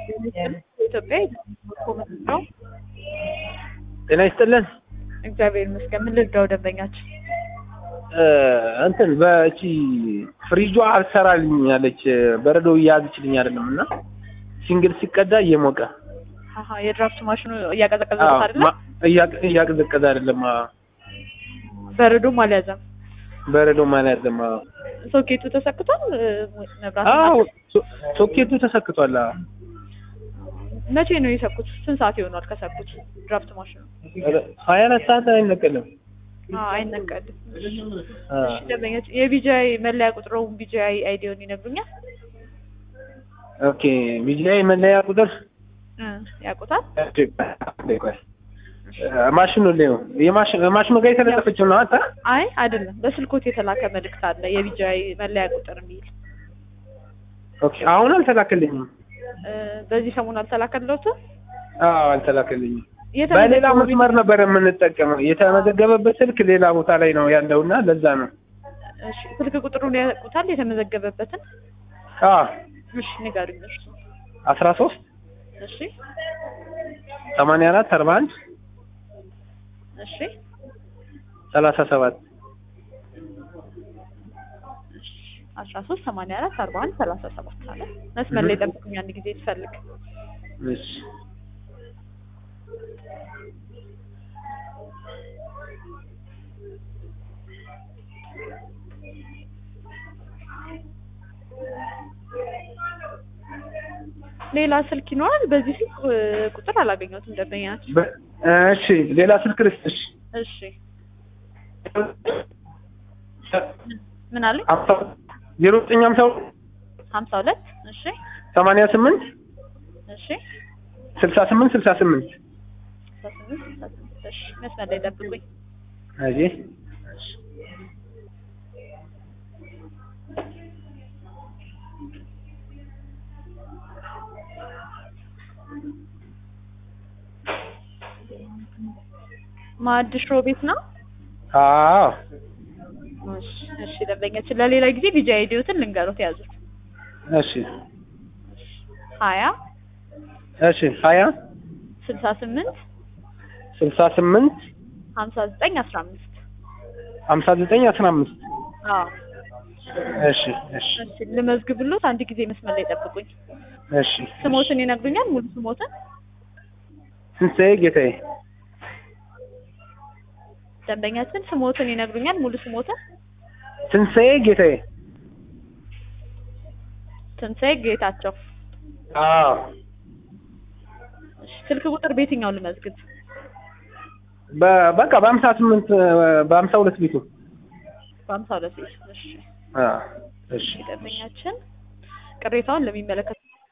ኢትዮጵያ ኮመንት ነው። ጤና ይስጥልን። እግዚአብሔር ይመስገን። ምን ልርዳው ደንበኛችን? እ እንትን በእቺ ፍሪጇ አልሰራልኝ ያለች በረዶ እያያዝችልኝ አይደለም እና ሲንግል ሲቀዳ እየሞቀ አሀ የድራፍት ማሽኑ እያቀዘቀዘ አዎ፣ አይደለ? ማ- እያቀ- እያቀዘቀዘ አይደለም። አዎ፣ በረዶም አልያዘም። በረዶ ማለት አይደለም። አዎ፣ ሶኬቱ ተሰክቷል። እ፣ መብራት አዎ፣ ሶ- ሶኬቱ ተሰክቷል። አዎ። መቼ ነው የሰኩት? ስንት ሰዓት ይሆናል ከሰኩት? ድራፍት ማሽኑ ሀያ አራት ሰዓት አይነቀልም። አዎ፣ አይነቀልም። አዎ። እሺ ደንበኛችን የቢጂአይ መለያ ቁጥሩን ቢጂአይ አይዲውን ይነግሩኛል? ኦኬ ቢጂአይ መለያ ቁጥር እ፣ ያውቁታል? ቆይ፣ እ፣ ማሽኑ ላይ ነው የማሽኑ ማሽኑ ጋር የተለጠፈችው ነው አንተ አይ አይደለም፣ በስልኮት የተላከ መልእክት አለ የቢጂአይ መለያ ቁጥር የሚል ኦኬ አሁን አልተላከልኝም። እ፣ በዚህ ሰሞን አልተላከለትም። አዎ አልተላከልኝም። በሌላ መስመር ነበር የምንጠቀመው። የተመዘገበበት ስልክ ሌላ ቦታ ላይ ነው ያለውና ለዛ ነው። እሺ ስልክ ቁጥሩን ያውቁታል? የተመዘገበበትን አዎ እሺ ንገሩኝ። እርሱ አስራ ሶስት እሺ ሰማንያ አራት አርባ አንድ እሺ ሰላሳ ሰባት እሺ አስራ ሶስት ሰማንያ አራት አርባ አንድ ሰላሳ ሰባት አለ። መስመር ላይ ጠብቁኝ አንድ ጊዜ ትፈልግ እሺ ሌላ ስልክ ይኖራል። በዚህ ስልክ እ፣ ቁጥር አላገኘሁትም ደንበኛ ናቸው። በ- እሺ ሌላ ስልክ ልስጥሽ። እሺ ምን አለኝ? ሀምሳ ዜሮ ዘጠኝ ሀምሳ ሀምሳ ሁለት እሺ ሰማንያ ስምንት እሺ ስልሳ ስምንት ስልሳ ስምንት ስልሳ ስምንት ስልሳ ስምንት እሺ መስመር ላይ ጠብቁኝ። እዚህ ማዕድ ሽሮ ቤት ነው። አዎ እሺ እሺ ደንበኛችን ለሌላ ጊዜ ቢጂ አይዲዮትን ልንገሩት ያዙት። እሺ ሀያ እሺ ሀያ ስልሳ ስምንት ስልሳ ስምንት ሀምሳ ዘጠኝ አስራ አምስት ሀምሳ ዘጠኝ አስራ አምስት አዎ እሺ እሺ እሺ ልመዝግብሎት አንድ ጊዜ መስመር ላይ ጠብቁኝ። እሺ ስሞትን ይነግሩኛል? ሙሉ ስሞትን ስንሳኤ ጌታዬ ደንበኛችን ስሞትን ይነግሩኛል? ሙሉ ስሞትን ትንሣኤ ጌታዬ ትንሣኤ ጌታቸው። አዎ እሺ ስልክ ቁጥር በየትኛው ልመዝግብ? በ- በቃ በሀምሳ ስምንት በሀምሳ ሁለት ቤቱ በሀምሳ ሁለት ቤት። እሺ አዎ እሺ ደንበኛችን ቅሬታውን ለሚመለከት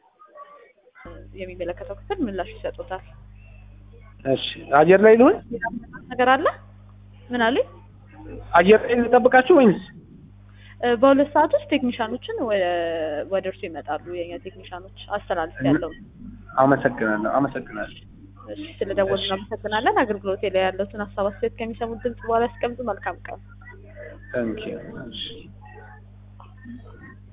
የሚመለከተው ክፍል ምላሽ ይሰጡታል። እሺ አየር ላይ ልሁን ነገር አለ? ምን አሉኝ? አየር ላይ ልጠብቃችሁ ወይንስ እ፣ በሁለት ሰዓት ውስጥ ቴክኒሻኖችን ወ- ወደ እርሱ ይመጣሉ። የኛ ቴክኒሻኖች አስተላልፍ ያለው አመሰግናለሁ አመሰግናለሁ እሺ ስለደወሉ እናመሰግናለን። አገልግሎቴ ላይ ያለውን ሀሳብ አስተያየት ከሚሰሙት ድምጽ በኋላ ያስቀምጡ። መልካም ቀን። ታንኪዩ